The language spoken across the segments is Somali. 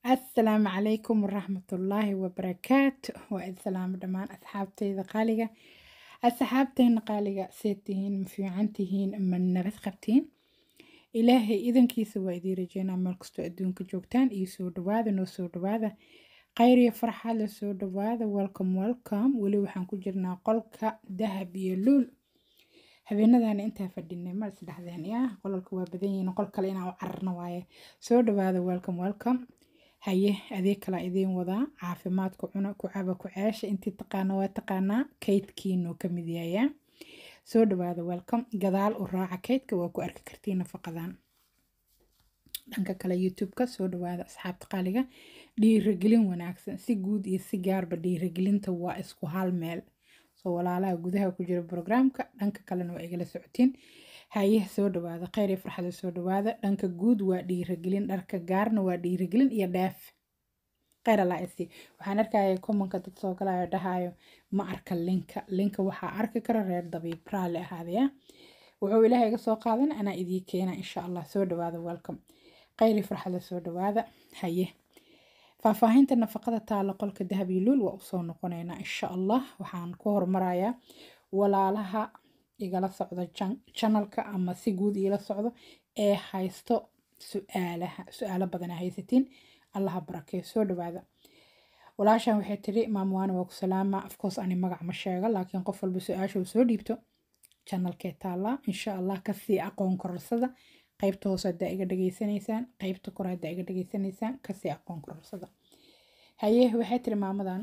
asalaamu calaykum waraxmatullaahi wabarakaatu waa id salaamo dhammaan asxaabtayda qaaliga asxaabtayna qaaliga seed tihiin ma fiican tihiin ma nabad qabtiin ilaahay idankiisa waa idiin rajeynaa meel kastoo adduunka joogtaan iyo soo dhawaada noo soo dhawaada khayr iyo farxad la soo dhawaada welcome welcome weli waxaan ku jirnaa qolka dahab iyo luul habeenadana intaa fadhinay ma isdhexdeen ya qolalka waa badan yihiin qol kale inaan u cararna waaye soo dhawaada welcome welcome haye adeeg kala idiin wadaa caafimaadka cuna ku caba ku ceesha intii taqaana waa taqaanaa kaydkiinuu ka mid yayaa soo dhawaada welcome gadaal u raaca kaydka waa ku arki kartiin nafaqadan dhanka kale youtube-ka soo dhawaada asxaabta qaaliga dhiiragelin wanaagsan si guud iyo si gaarba dhiiragelinta waa isku hal meel soo walaalaha gudaha ku jira brograamka dhanka kalena waa igala socotiin haye soo dhawaada kheyr iyo farxada soo dhawaada dhanka guud waa dhiiragelin dharka gaarna waa dhiiragelin iyo dheef kheyr allah isi waxaan arkaya commonka dad soo galayo dhahayo ma arka linka linka waxaa arki kara reer dabiib raalli ahaadaya wuxuu ilaahay iga soo qaadan anaa idii keena insha allah soo dhawaada welcome kheyr iyo farxada soo dhawaada haye faahfaahinta nafaqada taalo qolka dahab iyo luul waa usoo noqonaynaa insha allah waxaan ku hormarayaa walaalaha igala socdo janalka ama si guud igala socdo ee haysto su-aalaha su-aalo badana haysatiin allaha barakeeyo soo dhawaada walaashan waxay tiri maamwaana waa ku salaama afcourse ani magac ma sheego laakiin qof walba su-aasha uu soo dhiibto janalkee taallaa insha allah kasii aqoon kororsada qaybta hoose haddaa iga dhageysanaysaan qaybta kore haddaa iga dhageysanaysaan kasii aqoon kororsada haye waxay tiri maamadan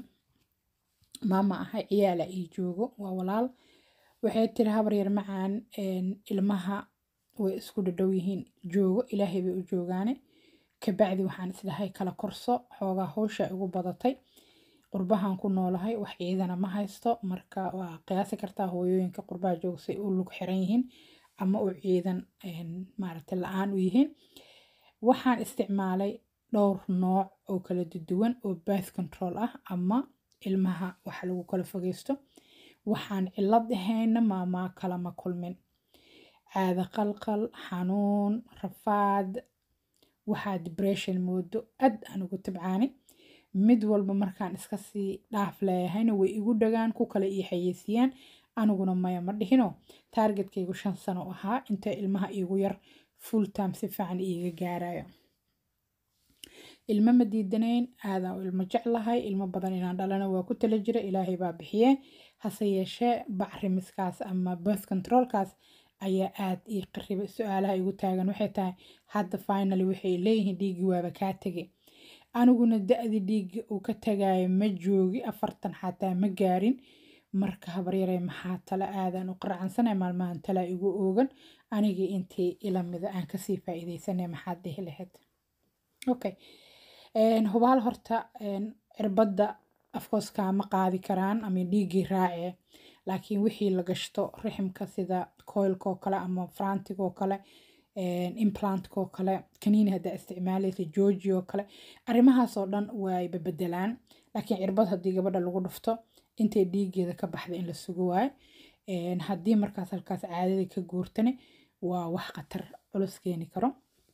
maama ahay ciyaala ii joogo waa walaal waxay tiri habar yar macaan ilmaha way isku dhadhow yihiin joogo ilaahay bay u joogaane kabacdi waxaan isdhahay kala korso xoogaa howsha igu badatay qurbahan ku noolahay wax ciidana ma haysto marka waa qiyaasi kartaa hooyooyinka qurbaha joogsay u lug xiran yihiin ama u ciidan maaragta la-aan u yihiin waxaan isticmaalay dhowr nooc oo kala duwan oo birth control ah ama ilmaha wax lagu kala fogeysto waxaan cilad ahayna maamaa kalama kulmin caada qalqal xanuun rafaad waxaa dibression moodo aad aan ugu tabcaani mid walba markaan iska sii dhaaf leeyahayna way igu dhagaan ku kale ii xayeysiiyaan aniguna maya ma dhihino taargetkaygu shan sano ahaa inta ilmaha iigu yar full time si fiican iiga gaarayo ilmo ma diidanayn aadaan u ilmo jeclahay ilmo badan inaan dhalana waa ku tala jira ilaahay baa bixiye hase yeeshee bacrimiskaas ama birth controlkaas ayaa aad ii qaribay su-aalaha igu taagan waxay tahay hadda finally waxay leeyihiin dhiiggii waaba kaa tegay aniguna da-di dhiigga uu ka tagayo ma joogi afartan xataa ma gaarin marka habaryarey maxaa tale aadaan u qarcansanay maalmahan talaa igu oogan anigii intii ilamida aan kasii faa-iideysanay maxaad dhihi lahayd okay hubaal horta cirbadda afkoos kaama qaadi karaan ama dhiiggii raace laakiin wixii la gashto riximka sida coilkoo kale ama frantigoo kale implantkoo kale kaniini haddaa isticmaalaysa georgi oo kale arrimahaasoo dhan way babedelaan laakiin cirbad haddii gabadha lagu dhufto intay dhiiggeeda ka baxda in la sugo waayo haddii markaas halkaas caadadii ka guurtane waa wax khatar culus keeni karo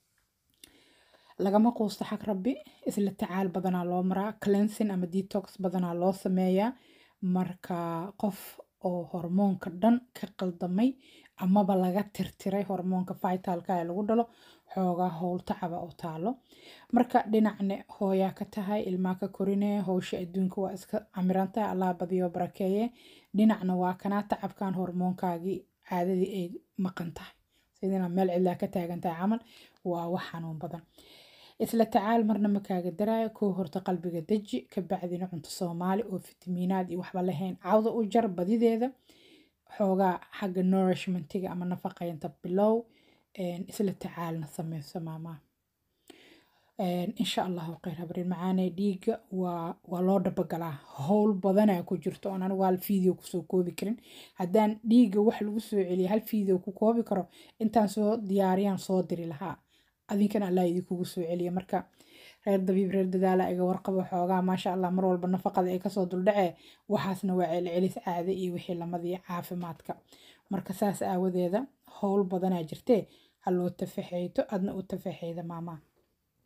lagama quusto xag rabbi isla tacaal badanaa loo maraa cleansing ama detox badanaa loo sameeyaa marka qof oo hormoonka dhan ka qaldamay amaba laga tirtiray hormoonka vitalka ee lagu dhalo xoogaa howl tacaba oo taalo marka dhinacne hooyaa ka tahay ilmaa ka korine howsha adduunka waa iska camirantahay allah badiyo barakeeye dhinacna waa kanaa tacabkan hormoonkaagii caadadii ay maqan tahay sidina meel cidlaa ka taagan tahay camal waa wax xanuun badan isla tacaal marna ma kaaga daraayo koo horta qalbiga deji ka bacdina cunto soomaali oo fitamiinaad iyo waxba lahayn cawda u jar badideeda xoogaa xagga nourishmentiga ama nafaqeynta bilow isla tacaalna sameyso maamaa insha allahu kheyr habrin macaane dhiigga waa waa loo dhabagalaa howl badanaa ku jirto oon anigu hal video kusoo koobi karin haddaan dhiigga wax lagu soo celiya hal video ku koobi karo intaan soo diyaariyaan soo diri lahaa adinkana allah idinkugu soo celiya marka reer dabiib reer dadaala iga warqabo xoogaa maasha allah mar walba nafaqada ay kasoo duldhacee waxaasna waa celcelis caade iyo wixii lamadiyo caafimaadka marka saas aawadeeda howl badanaa jirtee ha loo tafaxeyto adna u tafaxeyda maamaa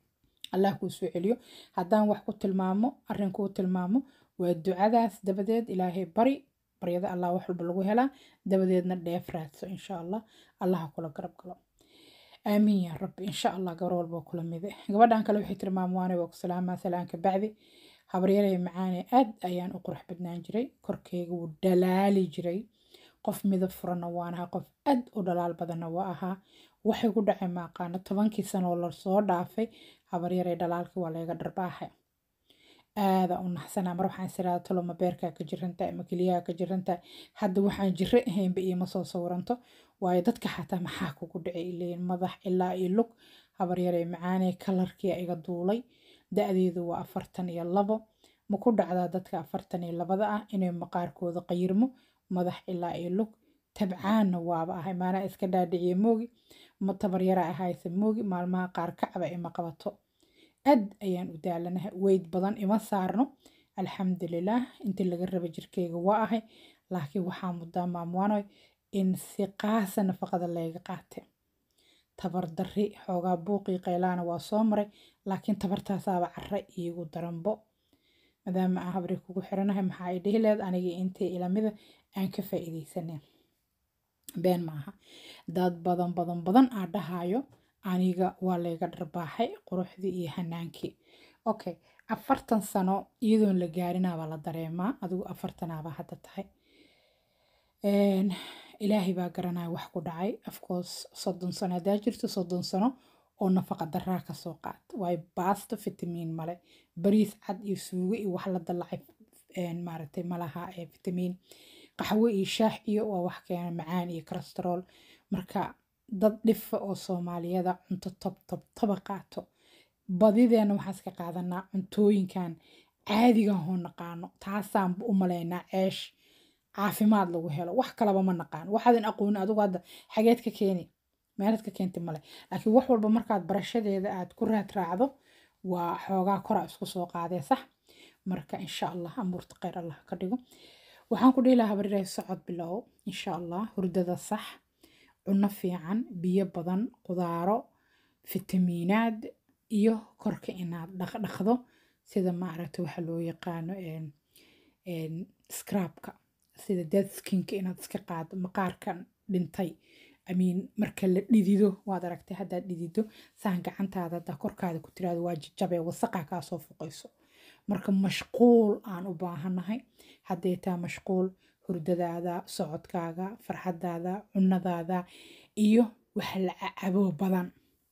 allah kuu soo celiyo haddaan wax ku tilmaamo arrin kuu tilmaamo waa ducadaas dabadeed ilaahay bari baryada allah wax walba lagu helaa dabadeedna dheef raadso insha allah allaha kula garab galo aamiin yaa rabbi insha allah gabar walba waa kula mide gabadhan kale waxay tilmaam waane waa ku salaamaa salaanka bacdi habaryaraya macaane aad ayaan u qurux badnaan jiray korkeyga wuu dhalaali jiray qof midab furanna waan ahaa qof aad u dhalaal badanna waa ahaa waxay ku dhacay maaqaano tobankii sanoo lasoo dhaafay habaryarey dhalaalkii waa layga dharbaaxay aada u naxsanaa mar waxaan isiraada toloma beerkaa ka jirantaa ama keliyaha ka jirantaa hadda waxaan jiro ahaynba iima soo sawiranto waayo dadka xataa maxaa kugu dhacay ileeyin madax ilaa iyo lug habaryarey macaanee kalarkii iga duulay da-deedu waa afartan iyo labo ma ku dhacdaa dadka afartan iyo labada ah inay maqaarkooda qayirmo madax ilaa iyo lug tabcaanna waaba ahay maanaa iska dhaadhiciye moogi ma tabaryara ahayse moogi maalmaha qaar kacba ima qabato aad ayaan u daalanahay weyd badan ima saarno alxamdulilaah intii laga raba jirkeyga waa ahay laakiin waxaa muddaa maamwaanoy in si qaasa nafaqada layga qaatay tabardarri xoogaa buuqii qaylaana waa soo maray laakiin tabartaasaaba cara iigu daranbo maadaama aan habri kugu xiranahay maxaa ay dhihi leed anigii intii ilamida aan ka faa'iidaysaneen been maaha dad badan badan badan aa dhahayo aniga waa layga dharbaaxay quruxdii iyo hanaankii okay afartan sano iyadoon la gaarinaabaa la dareemaa adigu afartanaabaa hadda tahay ilaahay baa garanaya wax ku dhacay afcourse soddon sano haddaa jirto soddon sano oo nafaqa daraa kasoo qaat waayo baasto fitamiin male bariis cad iyo suugo iyo wax la dallacay maaragtay malaha fitamiin qaxwo iyo shaax iyo waa wax keena macaan iyo kolestarool marka dad dhifa oo soomaaliyada cunto tob tob toba qaato badideena waxaan iska qaadanaa cuntooyinkan caadiga hoo naqaano taasaan u malaynaa ceesh caafimaad lagu helo wax kalaba ma naqaan waxaadan aqooni adigu hadda xageed ka keeni meelad ka keenti male laakiin wax walba markaad barashadeeda aad ku raad raacdo waa xoogaa kora isku soo qaadee sax marka insha allah amuurta kheyr allah ka dhigo waxaan ku dhihi lahaa habaryarahay socod bilow insha allah hurdada sax cunno fiican biyo badan qudaaro fitamiinaad iyo korka inaad dhaqdhaqdo sida maaragta waxa loo yaqaano scrabka sida dead skinka inaad iska qaado maqaarkan dhintay amiin marka la dhidido waad aragtay haddaad dhidido saan gacantaada haddaa korkaada ku tiraado waa jajabee wasaqa kaa soo fuqayso marka mashquul aan u baahannahay hadday taa mashquul hurdadaada socodkaaga farxadaada cunadaada iyo wax la cabo badan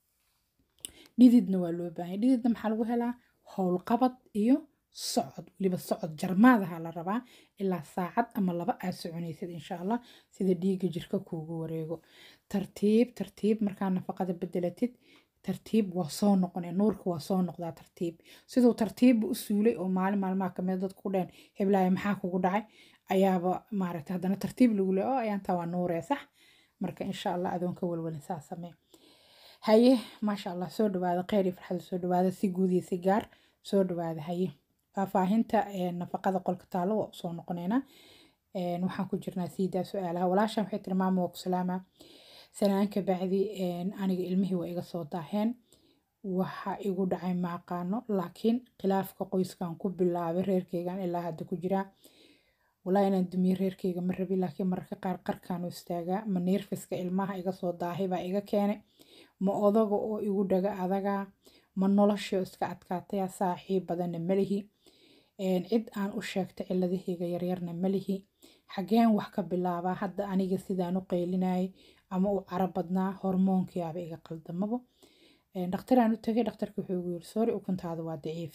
dhididna waa loo baahanya dhididna maxaa lagu helaa howlqabad iyo socod weliba socod jarmaadaha la rabaa ilaa saacad ama laba aad soconaysid insha allah sida dhiigga jirka kuugu wareego tartiib tartiib markaa nafaqada bedelatid tartiib waa soo noqonaya nuurka waa soo noqdaa tartiib siduu tartiibba u suulay oo maalin maalmaha kamid dadku ku dheen heblaaya maxaa kugu dhacay ayaaba maaragtay haddana tartiib lagu le oo ayaantaa waa nuuree sax marka insha allah adoon ka walwalin saa samee haye maasha allah soo dhawaada kheyr iyo farxada soo dhawaada si guud iyo si gaar soo dhawaada haye faahfaahinta nafaqada qolka taalo waa usoo noqoneynaa waxaan ku jirnaa siidaa su-aalaha walaashan waxay tiri maama waa ku salaamaa sanaanka bacdi aniga ilmihii waa iga soo daaheen waxa igu dhacay ma aqaano laakiin khilaafka qoyskan ku bilaabay reerkeygan ilaa hadda ku jiraa walaa inaan dumiye reerkeyga ma rabi laakiin mararka qaar qarkaan u istaagaa ma neerfiska ilmaha iga soo daahay baa iga keenay ma odaga oo igu dhaga adagaa ma noloshii iska adkaataya saaxiib badanna malihi cid aan u sheegta ciladahayga yaryarna malihi xageen wax ka bilaabaa hadda aniga sidaan u qaylinayay ama u cara badnaa hormoonkiyaaba iga qaldamabo dhakhtaraan u tagay dhakhtarka wuxuu igu yiri sori ukuntaada waa daciif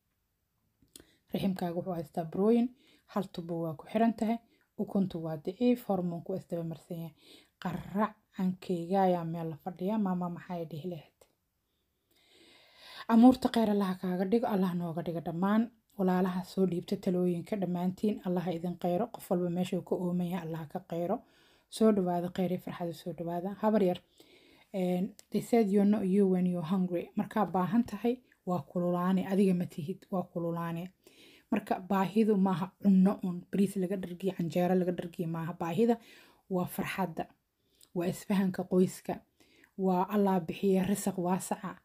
riximkaaga wuxuu haystaa brooyin hal tubo waa ku xiran tahay ukuntu waa daciif hormoonku waa isdaba marsan yahay qarac cankeyga ayaa meel la fadhiya maama maxay dhihi lahayd amuurta kheyr allaha kaaga dhigo allah nooga dhigo dhammaan walaalaha soo dhiibta talooyinka dhammaantiin allaha idin kheyro qof walba meeshuu ka ooman yahay allaha ka kheyro soo dhawaada kheyr iyo farxada soo dhawaada habar yar they said you know you when you're hungry markaa baahan tahay waa kululaane adiga ma tihid waa kululaane marka baahidu maaha cunno un bariis laga dhargiyo canjeero laga dhargiyo maaha baahida waa farxadda waa isfahanka qoyska waa allah bixiya risaq waasaca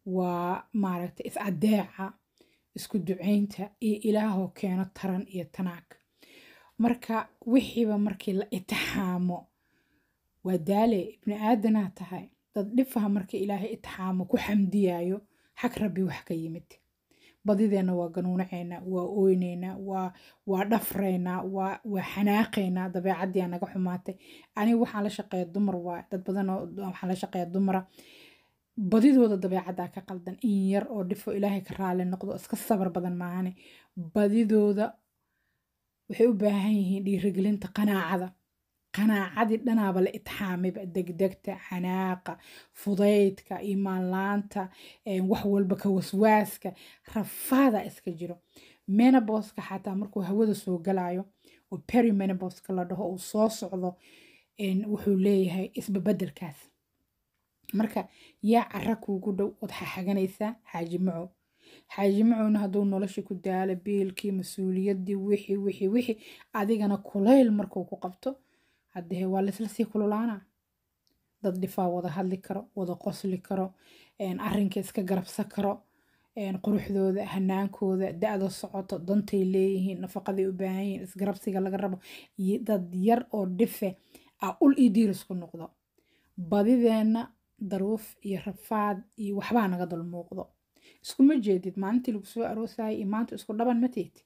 waa maaragta is adeeca isku ducaynta iyo ilaahoo keeno taran iyo tanaag marka wixiiba markii la itixaamo waa daale ibni aadanaa tahay dad dhifaha markii ilaahay itixaamo ku xamdiyayo xag rabbi wax ka yimid badideenna waa ganuunaceynaa waa ooyneynaa waa waa dhafreynaa waa waa xanaaqeynaa dabeecadii aa naga xumaatay aniga waxaan la shaqeeya dumar waa dad badan oo waxaan la shaqeeya dumara badidooda dabeecaddaa ka qaldan in yar oo dhifo ilaahay ka raali noqdo iska sabar badan maahane badidooda waxay u baahan yihiin dhiirigelinta qanaacada qanaacadii dhanaaba la itixaamayba degdegta xanaaqa fudaydka imaanlaanta wax walba ka waswaaska rafaada iska jiro menoboska xataa markuu hawada soo galayo oo perimenoboska la dhaho uu soo socdo wuxuu leeyahay isbabedelkaas marka yaa cara kuugu dhow ood xaxaganaysaa xaaji macow xaaji macowna hadduu nolosha ku daalo biilkii mas-uuliyaddii wixii wixii wixii adigana kulayl markuu ku qabto haddee waa laisla sii kululaana dad dhifaa wada hadli karo wada qosli karo arrinka iska garabsa karo quruxdooda hanaankooda da-da socoto dantay leeyihiin nafaqaday u baahan yihiin isgarabsiga laga rabo dad yar oo dhife a ul iyo diirisku noqdo badideenna daruuf iyo rafaad iyo waxbaa naga dul muuqdo iskuma jeedid maalintii lagu soo aroosayay iyo maanta isku dhaban ma teed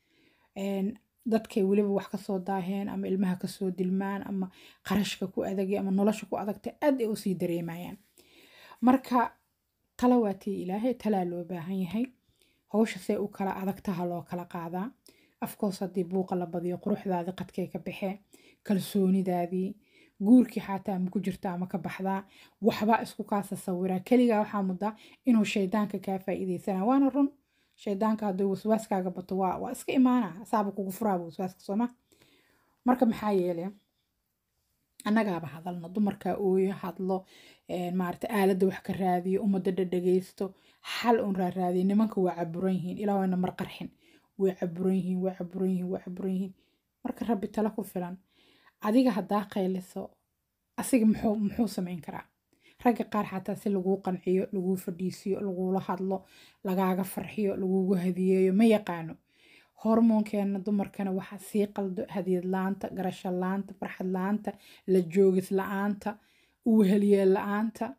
dadkay weliba wax kasoo daaheen ama ilmaha kasoo dilmaan ama qarashka ku adagay ama nolosha ku adagtay aad ay usii dareemayaan marka tala waa tii ilaahay talaa loo baahan yahay hawsha say u kala adagtaha loo kala qaadaa afkoos haddii buuqa la badiyo quruxdaadii qadkay ka baxee kalsoonidaadii guurkii xataa ma ku jirta ama ka baxdaa waxbaa isku kaasa sawiraa keligaa waxaa muddaa inuu shaydaanka kaa faa'iidaysana waana run shaydaanka hadduu waswaaskaaga bato waa waa iska imaana saaba kugu furaaba waswaaska sooma marka maxaa yeele annagaaba hadalno dumarkaa ooyo hadlo maarata aaladda wax ka raadiyo ummadda dhadhagaysto xal un raaraadiyo nimanka waa caburan yihiin ilaa wayna mar qarxin way caburan yihiin way caburan yihiin way caburan yihiin marka rabbi tala ku filan adiga haddaa qayliso asiga muxuu muxuu samayn karaa ragga qaar xataa si laguu qanciyo laguu fadhiisiyo lagula hadlo lagaaga farxiyo lagugu hadiyeeyo ma yaqaano hormoonkeena dumarkana waxaa sii qaldo hadiyad la-aanta garasho la-aanta farxad la-aanta la joogis la-aanta uweheliyeel la-aanta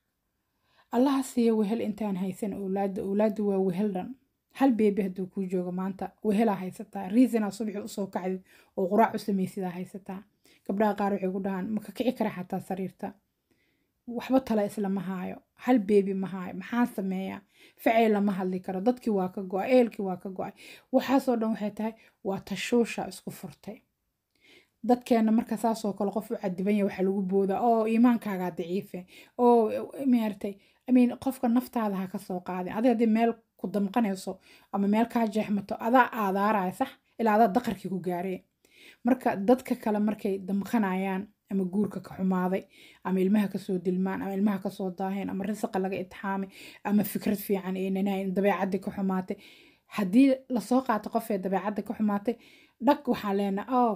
allaha siiya wehel intaan haysan owlaadda owlaadda waa wehel dhan hal beebi hadduu kuu joogo maanta wehelaa haysataa riisanaa subaxi usoo kacdid oo quraac u samaysidaa haysataa gabdhaha qaar waxay ku dhahaan maka kici kara xataa sariirta waxba tala islama haayo hal beebi ma haayo maxaan sameeyaa ficay lama hadli karo dadkii waa ka go-ay eelkii waa ka go-ay waxaasoo dhan waxay tahay waa tashuusha isku furtay dadkeena marka saasoo kale qof u cadiban yahay waxaa lagu boodaa oo iimaankaagaa daciife oo maartay imean qofka naftaada ha ka soo qaadin adi haddii meel ku damqanayso ama meel kaa jeexmato adaa aadaaraya sax ilaa adaa daqarkii ku gaaree marka dadka kale markay damqanayaan ama guurka ka xumaaday ama ilmaha kasoo dilmaan ama ilmaha kasoo daaheen ama risaqa laga itixaamay ama fikrad fiican eenanayn dabeecadii ka xumaatay haddii lasoo qaato qofee dabeecadda ka xumaatay dhag waxaan leenaha oh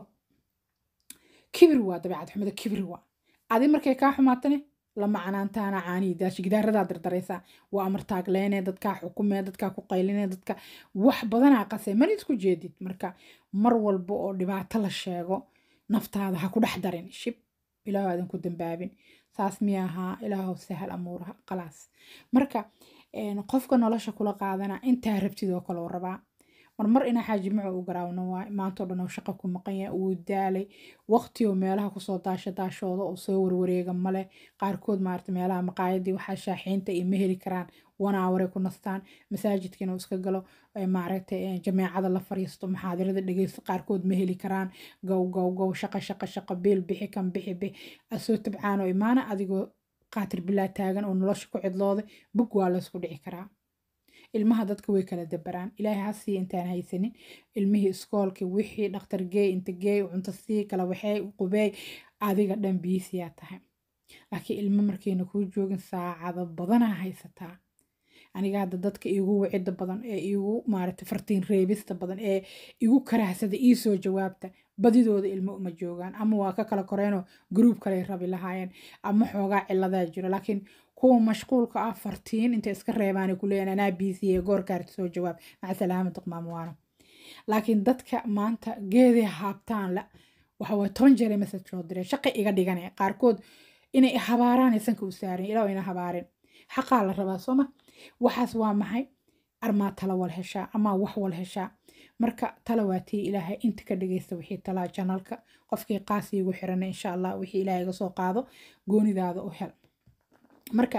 kibir waa dabeecad xumada kibir waa adi markay kaa xumaatane lama canaantaana caanihi daashi gidaaradaa dardaraysaa waa amartaagleene dadkaa xukumee dadkaa ku qayline dadka wax badanaa qasee mana isku jeedid marka mar walba oo dhibaato la sheego naftaada ha ku dhex darin shib ilaahu aadan ku dambaabin saas miya ahaa ilaahu sahal amuuraha khalaas marka qofka nolosha kula qaadana intaa rabtid oo kale rabaa marmar inaa xaaji maco u garaawno waay maantao dhan oo shaqa ku maqan yahay uu daalay waqti oo meelaha kusoo daasha daashooda oo soo warwareega male qaarkood maarata meelaha maqaayadii waxaa shaaxiinta iyo ma heli karaan wanaawaray ku nastaan masaajidkiina uu iska galo maaragtay jameecada la fariisto maxaadirada dhegeysto qaarkood ma heli karaan gow gow gow shaqa shaqa shaqa biil bixi kan bixi bixi asoo tabcaan oo imaana adigoo qaatir bilaa taagan oo nolosha ku cidlooday bug waa laysku dhici karaa ilmaha dadka way kala dabaraan ilaahay ha siiya intaan haysanin ilmihii iskoolkii wixii dhakhtar geey inta geey cunto sii kala waxay qubeey adiga dhan biisiyaa tahay laakiin ilmo markayna kuu joogin saacado badanaa haysataa aniga hadda dadka iigu wicida badan ee iigu maaragtay fartiin reebista badan ee igu karahsada iisoo jawaabta badidooda ilmo uma joogaan ama waa ka kala koreenoo gruub kale rabi lahaayeen ama xoogaa ciladaa jiro laakiin kuwa mashquulka ah fartiin intay iska reebaan ku leeyahan anaa biisiye goorkaarta soo jawaab maca salaama duqmaamuwaano laakiin dadka maanta geeday haabtaan la waxa waa toban jeer message soo direen shaqi iga dhigane qaarkood inay habaaraan sanka u saaran ilaa ina habaareen xaqaa la rabaa sooma waxaas waa maxay armaa tala wal heshaa amaa wax wal heshaa marka tala waa tii ilaahay inta ka dhagaysta wixii talaa janalka qofkii qaasi igu xirana insha allah wixii ilaahay iga soo qaado goonidaada u hel marka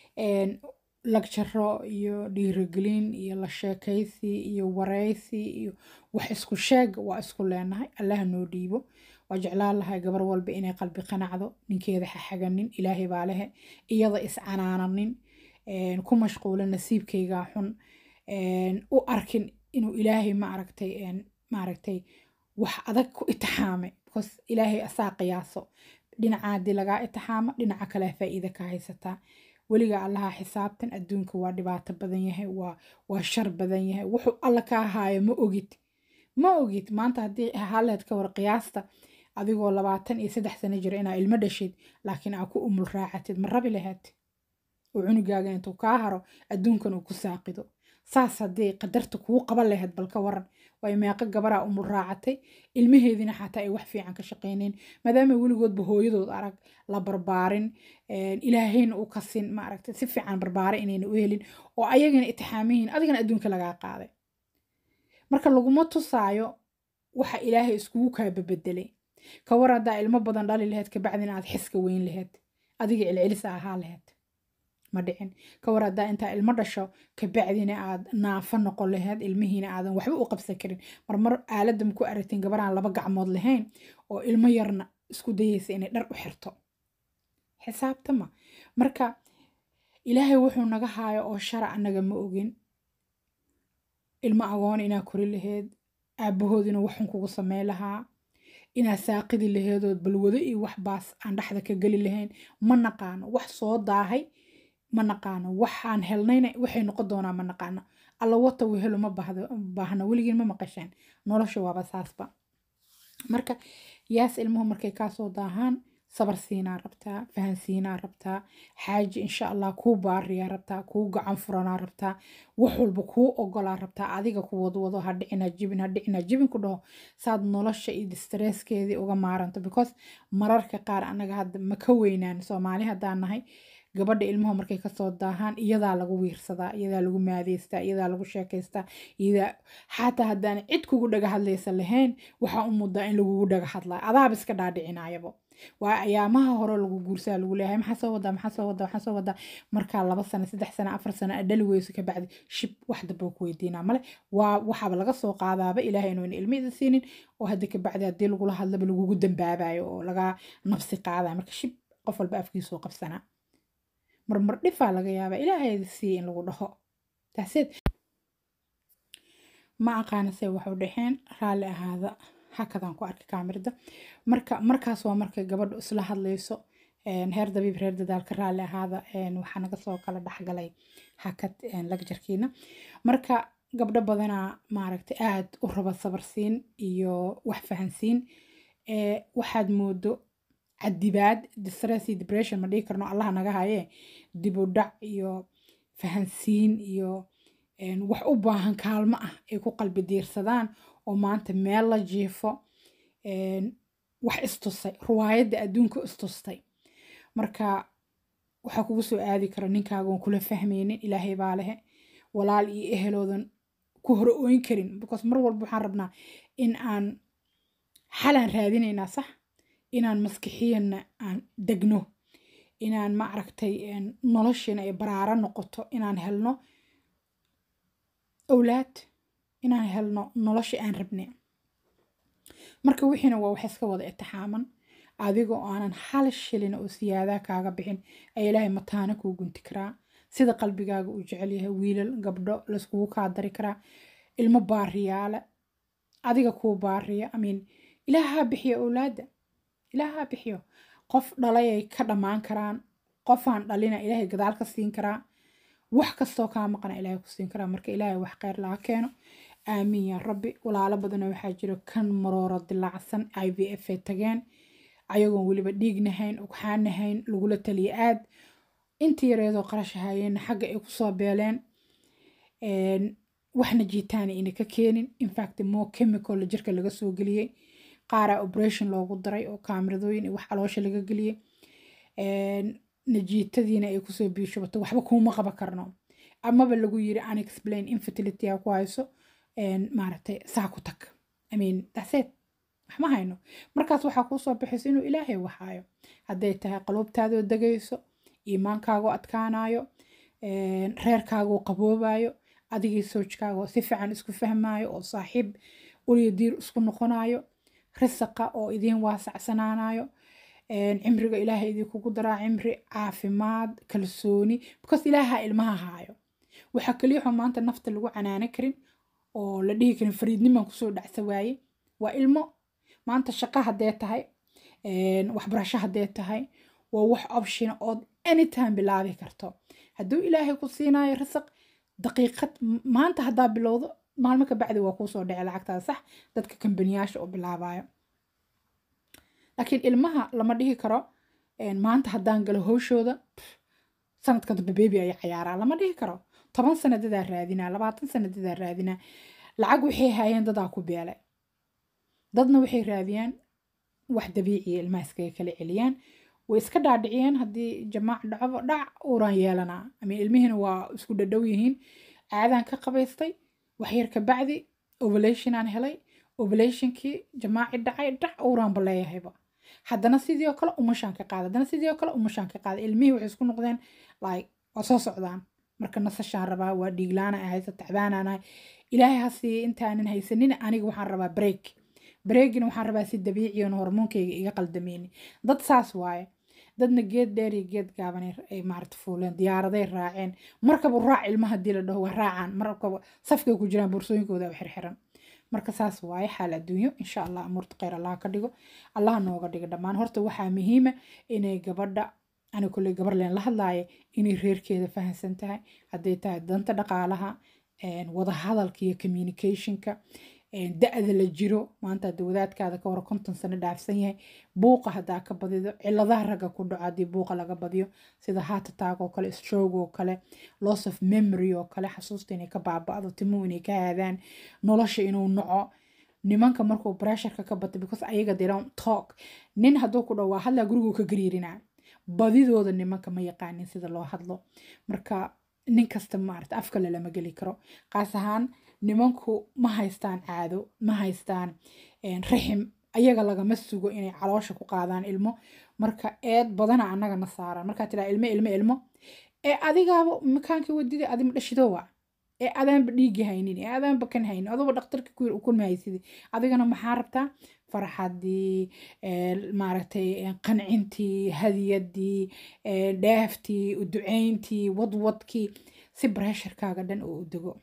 lagjaro iyo dhiirigelin iyo la sheekaysi iyo waraysi iyo wax isku sheeg waa isku leenahay allaha noo dhiibo waa jeclaan lahay gabar walba inay qalbi qanacdo ninkeeda xaxaganin ilaahay baa lehe iyada iscanaananin ku mashquula nasiibkaygaa xun u arkin inuu ilaahay maaragtay maaragtay wax adag ku itixaamay because ilaahay asaa qiyaaso dhinaca haddii lagaa itixaamo dhinaca kale faa'iida ka haysataa weliga allaha xisaabtan adduunka waa dhibaato badan yahay waa waa shar badan yahay wuxuu alla kaa haayo ma ogid ma ogid maanta haddii haleed ka war qiyaasta adigoo labaatan iyo saddex sano jira inaa ilmo dhashid laakiin aa ku umul raacatid ma rabi lahayd oo cunugaaga intuu kaa haro adduunkan uu ku saaqido saas haddii qadarta kuu qaban lahayd bal ka waran way meeqo gabaraa umul raacatay ilmaheediina xataa ay wax fiican ka shaqayneen maadaama weligoodba hooyadood arag la barbaarin ilaahayna u kasin maaragtay si fiican barbaara inayna u helin oo ayagana itixaamihiin adigana adduunka lagaa qaaday marka laguma tusaayo waxa ilaahay iskugu kaa babedelay ka war haddaa ilmo badan dhali lahayd kabacdina aad xiska weyn lahayd adiga celcelisa ahaa lahayd ma dhicin ka war haddaa intaa ilmo dhasho kabacdina aad naafo noqon lahayd ilmihiina aadan waxba u qabsan karin marmar aaladam ku aragtiin gabaraan laba gacmood lahayn oo ilmo yarna isku dayaysa inay dhar u xirto xisaabtama marka ilaahay wuxuu naga haayo oo shara annaga ma ogin ilmo agoon inaa kori lahayd aabahood inuu waxun kugu samey lahaa inaa saaqidi laheedood balwado iyo wax baas aan dhexda ka geli lahayn ma naqaano wax soo daahay ma naqaano waxaan helnayna waxay noqon doonaa ma naqaano alla wata wehelo ma baahna weligiin ma maqasheen nolosha waaba saasba marka yaas ilmuhu markay kaasoo daahaan sabar siinaa rabtaa fahansiinaa rabtaa xaaji insha allah kuu baariyaa rabtaa kuu gacan furanaa rabtaa wax walba kuu ogolaa rabtaa adiga ku wadwado ha dhicina jibin ha dhicina jibin ku dhaho saad nolosha iyo distreskeedii uga maaranto because mararka qaar anaga hadda ma ka weynaan soomaali haddaan nahay gabadha ilmuhu markay kasoo daahaan iyadaa lagu wiirsadaa iyadaa lagu maadeystaa iyadaa lagu sheekaystaa iyadaa xataa haddaan cid kugu dhaga hadlaysa lahayn waxaa u muddaa in lagugu dhaga hadlaa adaaba iska dhaadhicinayabo waa ayaamaha hore lagu guursaa lagu leeyahay maxaa soo wadaa maxaa soo wadaa maxaa soo wadaa markaa laba sano saddex sano afar sano dhali weyso kabacdi shib wax damba ku weydiinaa male waa waxaaba laga soo qaadaaba ilaahay inuun ilmida siinin oo hadda kabacdi haddii lagula hadlaba lagugu dambaabayo oo lagaa nafsi qaadaya marka shib qof walba afkiisoo qabsanaa marmar dhifaa laga yaabaa ilaahayda siiya in lagu dhaho taaseed ma aqaana se waxu dhexeen raalli ahaada hakadaan ku arkay kaamirada marka markaas waa markay gabadhu isla hadlayso heer dabiib reer dadaalka raalli ahaada waxaa naga soo kala dhexgalay hakad lagjarkiina marka gabdho badanaa maaragtay aad u raba sabarsiin iyo wax fahansiin waxaad moodo cadibaad distress iyo depression ma dhihi karno allaha naga haye dib u dhac iyo fahansiin iyo wax u baahan kaalmo ah ay ku qalbi diirsadaan oo maanta meel la jiifo wax istusay ruwaayadda adduunka istustay marka waxaa kugu soo aadi kara ninkaagoon kula fahmaynin ilaahay baa lehe walaal iyo eheloodan ku hore ooyn karin because mar walba waxaan rabnaa in aan xalaan raadinaynaa sax inaan maskixiyanna aan degno inaan ma aragtay noloshiina ay baraaro noqoto inaan helno owlaad inaan helno nolosha aan rabne marka wixiina waa wax iska wada itixaaman adigoo aanan hal shilina oo siyaadaa kaaga bixin ayaa ilaahay mataana kuu gunti karaa sida qalbigaaga uu jecel yahay wiilal gabdho layskugu kaa dari karaa ilmo baariyaale adiga kuu baariya amiin ilaahaa bixiyo owlaadda ilaahaa bixiyo qof dhalayay ka dhammaan karaan qofaan dhalina ilaahay gadaal ka siin karaa wax kastoo kaa maqana ilaahay ku siin karaa marka ilaahay wax kheyr laga keeno aamiin yaa rabbi walaalo badana waxaa jiro kan marooro dilaacsan i v f ay tageen ayagoon weliba dhiignahayn ugxaanahayn lagula taliya aad intii yareedoo qarash hayeenna xagga ay kusoo beeleen waxna jiitaana ina ka keenin infact more chemical jirka laga soo geliyey qaaraa operation loogu daray oo kaameradooyin wax caloosha laga geliyey najiitadiina ay kusoo biishubato waxba kuuma qaba karno amaba lagu yiri unexplain infertility ku hayso maaragtay saa ku tag i mean that's it wax ma hayno markaas waxaa kuu soo baxayso inuu ilaahay waxaayo hadday tahay qaluubtaadoo degayso iimaankaagoo adkaanayo reerkaagoo qaboobayo adigii soojkaagoo si fiican isku fahmayo oo saaxiib uliyo diir isku noqonayo risaqa oo idiin waasacsanaanayo cimriga ilaahay idinkugu daraa cimri caafimaad kalsooni because ilaaha ilmaha haayo waxaa kaliyaxoo maanta nafta lagu canaano karin oo la dhihi karin fariidniman kusoo dhacsa waaye waa ilmo maanta shaqo haddee tahay waxbarasho haddee tahay waa wax option ood anytime bilaabi karto hadduu ilaahay ku siinayo risaq daqiiqad maanta haddaa bilowdo maalmo ka bacdi waa kuusoo dhici lacagtaada sax dadka kambaniyaasha oo bilaabayo laakiin ilmaha lama dhihi karo maanta haddaan galo howshooda sanadka dambe bebi ayaa cayaaraa lama dhihi karo toban sana dadaa raadinaa labaatan sana dadaa raadinaa lacag waxay haayeen dadaa ku beelay dadna waxay raadiyaan wax dabiiciya ilmaha iskaga kala celiyaan way iska dhaadhiciyeen haddii jamaac dhacbo dhac uuraan yeelanaa ama ilmihiina waa isku dhadhow yihiin caadaan ka qabaystay waxyar ka bacdi ovulationaan helay ovulationkii jamaaci dhacay dhac uuraanba leeyahayba haddana sidii oo kale umashaan ka qaada haddana sidii oo kale umashaan ka qaada ilmihii waxay isku noqdeen like waa soo socdaan marka nasashaan rabaa waa dhiiglaana ahay tacbaanaan ahay ilaahay ha siiye intaanan haysanin aniga waxaan rabaa break breakina waxaan rabaa si dabiiciyan hormoonkayga iga qaldameyni dad saas waaye dadna geed dheer iyo geed gaaban ay maarata fuuleen diyaaraday raaceen markaba raac ilmaha hadii la dhaho waa raacaan markaba safkay ku jiraan boorsooyinkooda u xirxiran marka saas waaye xaal adduunyo insha allah amuurta kheyr allah ka dhigo allah nooga dhigo dhammaan horta waxaa muhiima inay gabadha ani kulley gabar leen la hadlaaye inay reerkeeda fahamsan tahay hadday tahay danta dhaqaalaha wada hadalka iyo communicationka da-da la jiro maanta hadda wadaadkaada ka hor konton sano dhaafsan yahay buuqa haddaa ka badido ciladaha ragga ku dhaco haddii buuqa laga badiyo sida heart attack oo kale stroke oo kale loss of memory oo kale xasuusta inay ka baaba'do timuhu inay ka haadaan nolosha inuu naco nimanka markuu pressureka ka bato because ayaga they don't talk nin hadduu ku dhaw waa hadlaa guriguu ka gariirinaa badidooda nimanka ma yaqaanin sida loo hadlo marka nin kasta maarata afkale lama geli karo qaas ahaan nimanku ma haystaan caado ma haystaan rixim ayaga lagama sugo inay caloosha ku qaadaan ilmo marka eed badana annagana saaran markaa tiraa ilmo ilmo ilmo ee adigaaba makaanka wadida adima dhashidowa ee adaanba dhiigi haynin ee adaanba kan haynin aduba dhaktarka kun mahaysidi adigana maxaa rabtaa farxadii maaragtay qancintii hadiyadii dheeftii uducayntii wadwadkii si bresharkaaga dhan oo u dego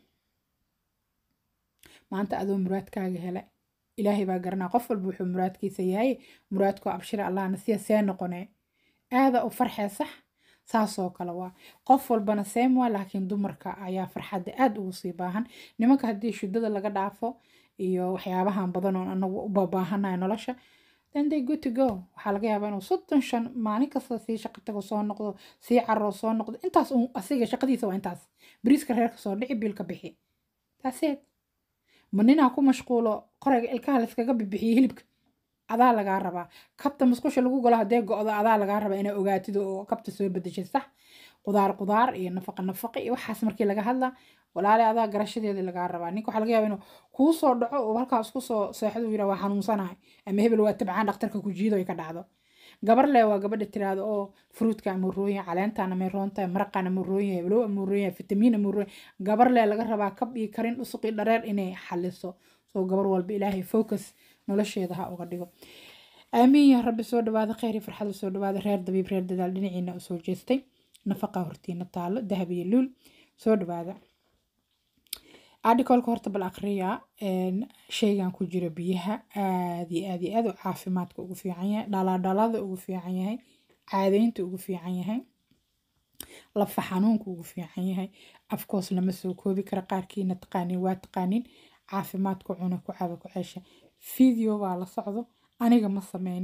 maanta adoo muraadkaaga hele ilaahay baa garanaa qof walba wuxuu muraadkiisa yahay muraadku abshira allahna siya see noqonee aada u farxee sax saasoo kale waa qof walbana seem waa laakiin dumarka ayaa farxadda aada ugu sii baahan nimanka haddii shudada laga dhaafo iyo waxyaabahan badan oon anagu u babaahanayo nolosha then they good to go waxaa laga yaabaa inuu soddon shan maalin kasta sii shaqo tago soo noqdo sii caroo soo noqdo intaas un asiga shaqadiisa waa intaas bariiska reerka soo dhici biilka bixi taaseed ma ninaa ku mashquulo qorayga ilkaha layskaga bibixiyo hilibka adaa lagaa rabaa kabta musqusha lagu galo haddee go-do adaa lagaa rabaa inaa ogaatid oo kabta soo bedeshay sax qudaar qudaar iyo nafaqa nafaqa iyo waxaas markii laga hadlaa walaale adaa garashadeeda lagaa rabaa ninka waxaa laga yaabaa inuu kuu soo dhaco oo halkaas ku soo seexdo yira waa xanuunsanahay ama hebel waa tabcaan dhakhtarka ku jiido ay ka dhacdo gabar le waa gabadha tiraado oo fruutka ama rooyin caleentaan ama roonta maraqaan ama rooyin heblow ama rooyin fitamiin ama rooyin gabar le laga rabaa kab iyo karin dhusuq iyo dhareer inay xaliso soo gabar walba ilaahay focus nolosheeda ha uga dhigo aamiin yaa rabbi soo dhawaada kheyr iyo farxada soo dhawaada reer dabiib reer dadaal dhinaciina usoo jeestay nafaqa hortiina taalo dahab iyo luul soo dhawaada articalka horta bal akhriya shaygan ku jira biyaha aad iyo aad iyo aad u caafimaadka ugu fiican yahay dhalaadhalada ugu fiican yahay caadaynta ugu fiican yahay lafa xanuunka ugu fiican yahay afkoos lama soo koobi kara qaarkiina taqaanin waa taqaanin caafimaadku cuna ku caba ku ceesha video baa la socdo aniga ma sameynin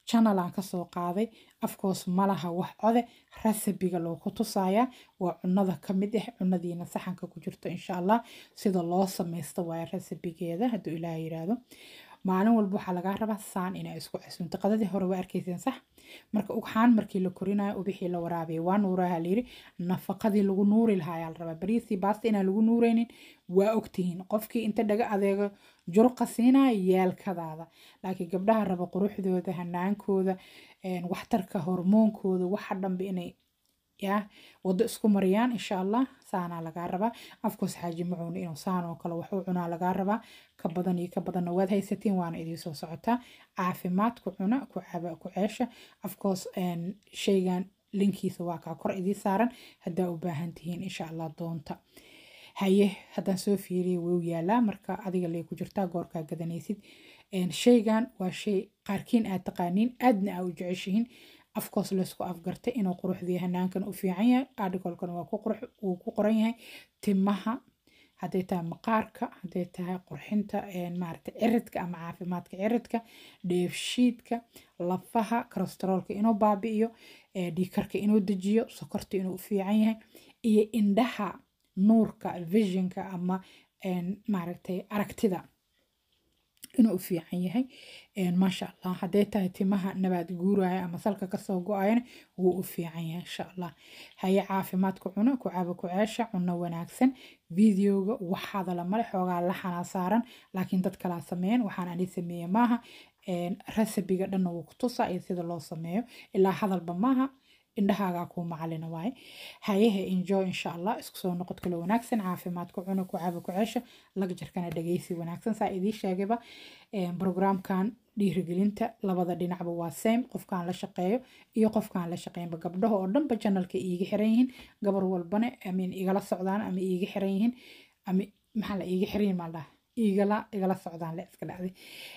channelaan kasoo qaaday afkoos malaha wax code rasabiga loogu tusayaa waa cunada ka mid ah cunadiina saxanka ku jirto insha allah sida loo samaysto waayo rasabigeeda hadduu ilaah yiraahdo maalin walba waxaa lagaa rabaa saan inaa isku casuunto qadadii hore waa arkayseen sax marka ugxaan markii la korinayo ubixii la waraabaya waa nuuraha layiri nafaqadii lagu nuuri lahaa ayaa la rabaa bariisii baasta inaan lagu nuureynin waa ogtihiin qofkii inta dhaga adeego jurqa siinaya yeelkadaada laakiin gabdhaha raba quruxdooda hanaankooda waxtarka hormoonkooda waxa dhanba inay yaa wado isku mariyaan insha allah saanaa lagaa rabaa afkoos xaaji macuun inuu saan oo kale waxu cunaa lagaa rabaa ka badan iyo ka badanna waad haysatiin waana idiin soo socotaa caafimaad ku cuna ku caba ku ceesha afkoos shaygan linkiisa waa kaa kor idii saaran haddaa u baahan tihiin insha allah doonta haye haddaan soo fiiriya wuu yaalaa marka adiga lee ku jirtaa goorkaa gadanaysid shaygan waa shay qaarkiin aad taqaaniin aadna aa u jeceshihiin afkoos laysku afgartay inuu quruxdii hanaankan u fiican yahay articolkan waa wuu ku qoran yahay timaha hadday tahay maqaarka hadday tahay qurxinta maarata ciridka ama caafimaadka ciridka dheefshiidka lafaha kolesteroolka inuu baabi'iyo dhiikarka inuu dejiyo sokorta inuu u fiican yahay iyo indhaha nuurka visionka ama maaragtay aragtida inuu u fiican yahay maasha allah hadday tahay timaha nabaad guuraya ama salka kasoo go-ayana wuu u fiican yahay insha allah haye caafimaadku cuno ku caba ku ceesha cuno wanaagsan videoga waxaada la male xoogaa laxanaa saaran laakiin dad kalaa sameeyeen waxaan ani sameeye maaha rasabiga dhanna wuu ku tusaa iyo sida loo sameeyo ilaa hadalba maaha indhahaagaa kuu macalina waaye hayahe enjoy insha allah isku soo noqod kale wanaagsan caafimaadku cuna ku caba ku ceesha laga jarkana dhageysi wanaagsan saa idii sheegayba programkan dhiirigelinta labada dhinacba waa same qofkaan la shaqeeyo iyo qofkaan la shaqeynba gabdhaha oo dhanba janalka iiga xiran yihiin gabar walbana amin igala socdaan ama iiga xiran yihiin ama maxaa la iiga xiran yihiin maaldhaha igala igala socdaan le iska dhacday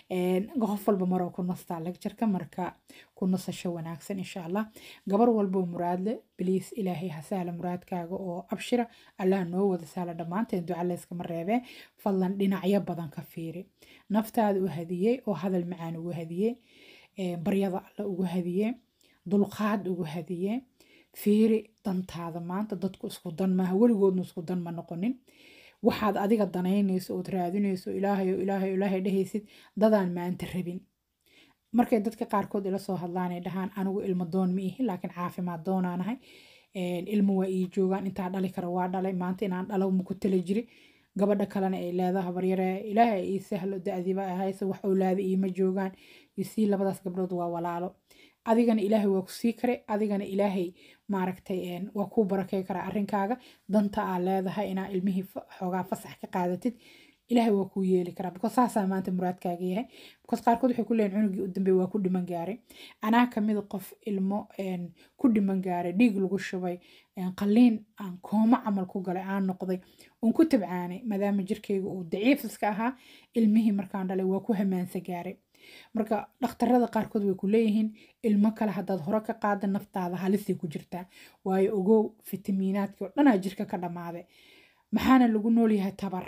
qof walba maroo ku nastaa lagjarka marka ku nasasho wanaagsan insha allah gabar walboo muraadle biliis ilaahay ha sahla muraadkaaga oo abshira allah noo wada sahla dhammaanteen duca layskama reebee fadlan dhinacyo badan ka fiiri naftaada u hadiyey oo hadal macaan ugu hadiyey baryada alla ugu hadiyey dulqaad ugu hadiyey fiiri dantaada maanta dadku isku dan maaha weligoodna isku dan ma noqonin waxaad adiga danaynayso ood raadinayso ilaahay ilaahay ilaahay dhehaysid dadaan maanta rabin markay dadka qaarkood ila soo hadlaanay dhahaan anigu ilmo doon ma ihi laakiin caafimaad doonaanahay ilmo waa ii joogaan intaa dhali kara waa dhalay maanta inaan dhalo maku tala jiri gabadha kalena ay leedaha baryare ilaahay ii sahlo da-diba ahayse wax owlaada iima joogaan isii labadaas gabdhood waa walaalo adigana ilaahay waa ku sii kare adigana ilaahay maaragtay waa kuu barakey karaa arrinkaaga danta aa leedahay inaa ilmihii xoogaa fasax ka qaadatid ilaahay waa kuu yeeli karaa because saasaa maanta muraadkaaga yahay because qaarkood waxay ku leeyihin cunugii u dambeey waa ku dhiman gaaray anaa kamid qof ilmo ku dhiman gaaray dhiig lagu shubay qalliin aan koomo camal ku galay aan noqday uun ku tabcaanay maadaama jirkayga uu daciif iska ahaa ilmihii markaan dhalay waa ku hamaansa gaaray marka dhakhtarada qaarkood way ku leeyihiin ilmo kale haddaad hore ka qaada naftaada halisay ku jirtaa waayo ogow fitamiinaadkii oo dhanaa jirka ka dhammaaday maxaana lagu noolyahay tabar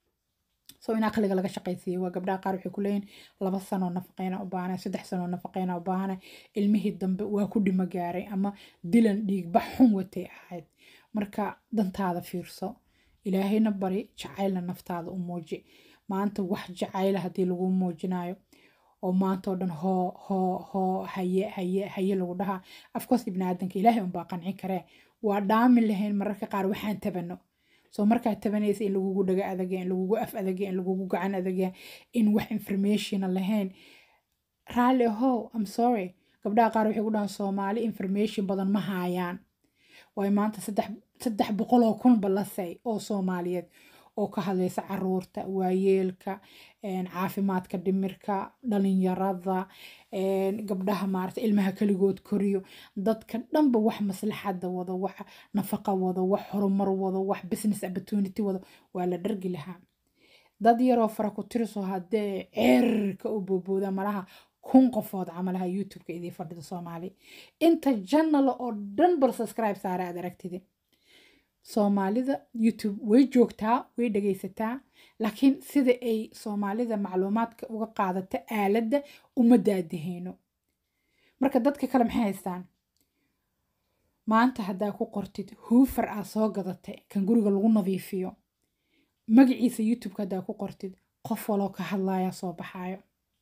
so in aqliga laga shaqaysiiya waa gabdhaha qaar waxay ku leeyihin laba sanoo nafaqeyna u baahana saddex sanoo nafaqeyna u baahana ilmihii dambe waa ku dhimo gaaray ama dilan dhiigbax xun watay ahayd marka dantaada fiirso ilaahayna bari jacaylna naftaada u muuji maanta wax jacayla haddii lagu muujinayo oo maanta oo dhan hoo hoo hoo haye haye haye lagu dhahaa afkoos ibni aadanka ilaahay unbaa qancin karee waa dhaami lahayn mararka qaar waxaan tabano soo markaad tabanaysa in lagugu dhaga adagya in lagugu af adagya in lagugu gacan adagya in wax informationa lahayn raalli ahow am sorry gabdhaha qaar waxay ku dhahaan soomaali information badan ma haayaan waayo maanta saddex saddex boqol oo kunba la say oo soomaaliyeed oo ka hadlaysa caruurta waayeelka caafimaadka dhimirka dhalinyarada gabdhaha maarata ilmaha keligood koriyo dadka dhanba wax maslaxada wado wax nafaqa wado wax horumar wado wax business opportunity wado waa la dhargi lahaa dad yaroo fara ku tiriso haddee ceerka u boobooda malaha kun qofood camalaha youtube-ka idii fadhida soomaali inta janala oo dhan bal subscribe saara aad aragtidi soomaalida youtube way joogtaa way dhegaysataa laakiin sida ay soomaalida macluumaadka uga qaadata aaladda uma daadahayno marka dadka kale maxay haystaan maanta haddaa ku qortid huufar aa soo gadatay kan guriga lagu nadiifiyo magaciisa youtubeka haddaa ku qortid qof waloo ka hadlayaa soo baxaayo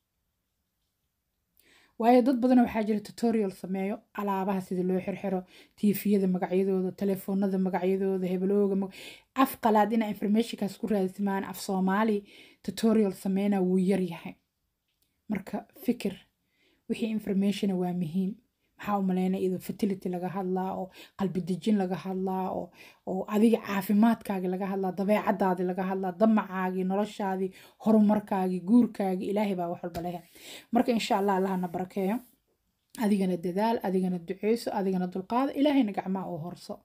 waayo dad badan waxaa jira tutorial sameeyo alaabaha sida loo xirxiro tiifiyada magacyadooda telefoonada magacyadooda hebelooga af qalaad inaa informationkaas ku raadismaan af soomaali tutorial sameynaa wuu yar yahay marka fikir wixii informationa waa muhiim maxaa u maleyna iyadoo fertility laga hadlaa oo qalbi dejin laga hadlaa oo oo adiga caafimaadkaagi laga hadlaa dabeecadaadi laga hadlaa damacaagii noloshaadii horumarkaagii guurkaagii ilaahay baa wax walba lehe marka insha allah allahana barakeeyo adigana dadaal adigana duceyso adigana dulqaado ilaahayna gacmaha oo horso